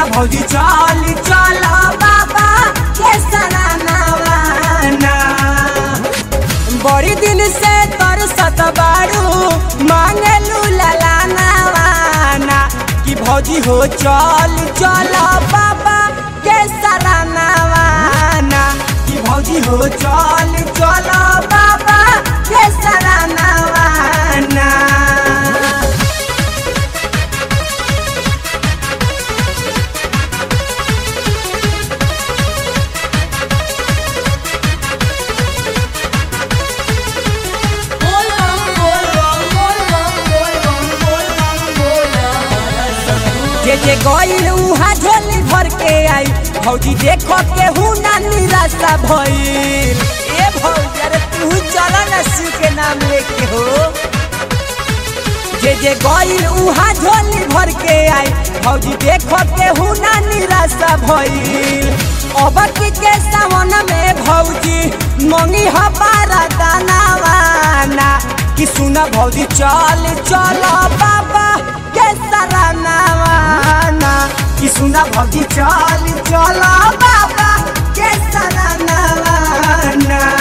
भौजी चल चल बाबा के सरानावाना बड़ी दिन से तरसत बारू मांगलू ललानावाना कि भौजी हो चल चल बाबा के सरानावाना कि भौजी हो चल चल बाबा के सरानावाना जे जे गईल उहा झोली भर के आई भौजी देखो केहू ना निराशा भइल ए भौजी अरे तू चल ना शिव के नाम लेके हो जे जे गईल उहा झोली भर के आई भौजी देखो केहू ना निराशा भइल अब के सावन में भौजी मंगी हमारा दानावाना कि सुना भौजी चल चल बाबा के सरानावाना कि सुना भौजी चल चल बाबा के सरानावाना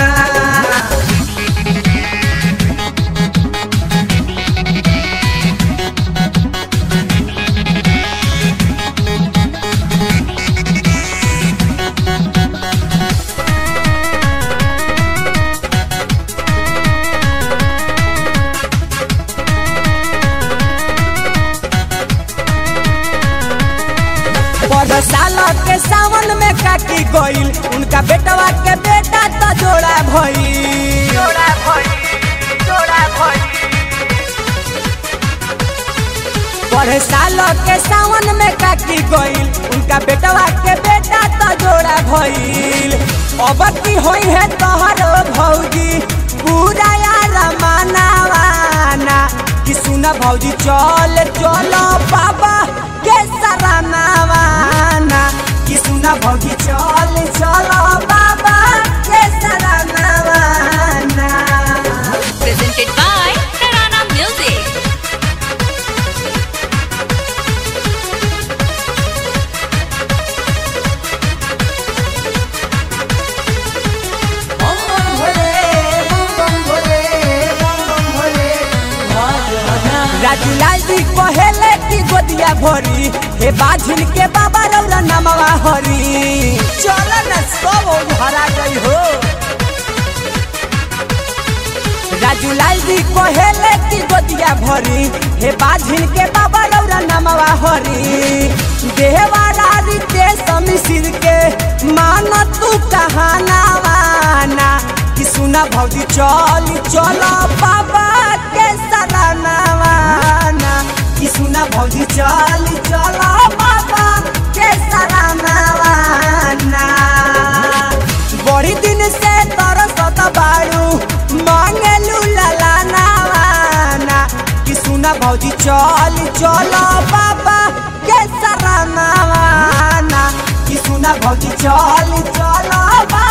बड़ साल के सावन में काटी गईल उनका बेटवा के बेटा तो जोड़ा भई जोड़ा भई जोड़ा भई बड़ साल के सावन में काटी गईल उनका बेटवा के बेटा तो जोड़ा भइल अब की होई है तोहरो भौजी पूरा यार मानावाना कि सुना भौजी चल चलो बाबा के सरानावाना कि सुना भौजी चल चलो बाबा के सरानावाना presented by Tarana Music. Raju लाल जी कहेले की गोदिया भरी हे बाझिल के बाबा रौरा नमवा हरी चल न सब भरा गई हो राजू लाल जी कहेले की गोदिया भरी हे बाझिल के बाबा रौरा नमवा हरी देहवारा रीते समिसिर के मान तू कहानावाना कि सुना भौजी चल चल बाबा के सरानावाना कि सुना भौजी चल चल बाबा के सरानावाना बड़ी दिन से तरसत बारू मांगलू ललानावाना कि सुना भौजी चल चल बाबा के सरानावाना कि सुना भौजी चल चल बाबा